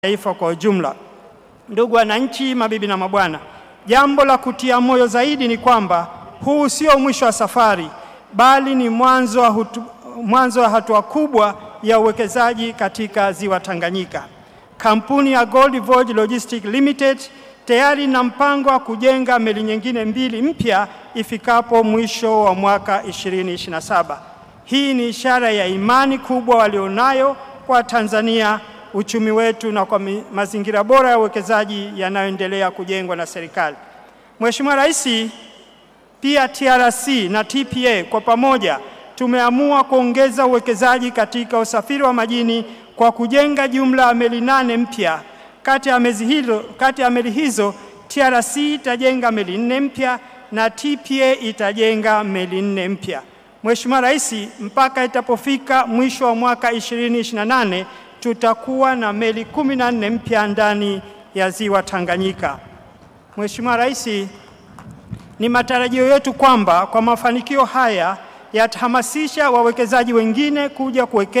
taifa kwa ujumla. Ndugu wananchi, mabibi na mabwana, jambo la kutia moyo zaidi ni kwamba huu sio mwisho wa safari, bali ni mwanzo wa hutu, mwanzo wa hatua kubwa ya uwekezaji katika ziwa Tanganyika. Kampuni ya Gold Voyage Logistics Limited tayari ina mpango wa kujenga meli nyingine mbili mpya ifikapo mwisho wa mwaka 2027. Hii ni ishara ya imani kubwa walionayo kwa Tanzania, uchumi wetu na kwa mazingira bora ya uwekezaji yanayoendelea kujengwa na serikali. Mheshimiwa Rais, pia TRC na TPA kwa pamoja tumeamua kuongeza uwekezaji katika usafiri wa majini kwa kujenga jumla ya meli nane mpya. Kati ya meli hizo, kati ya meli hizo TRC itajenga meli nne mpya na TPA itajenga meli nne mpya. Mheshimiwa Rais, mpaka itapofika mwisho wa mwaka 2028 tutakuwa na meli kumi na nne mpya ndani ya ziwa Tanganyika. Mheshimiwa Rais, ni matarajio yetu kwamba kwa mafanikio haya yatahamasisha wawekezaji wengine kuja kuwekeza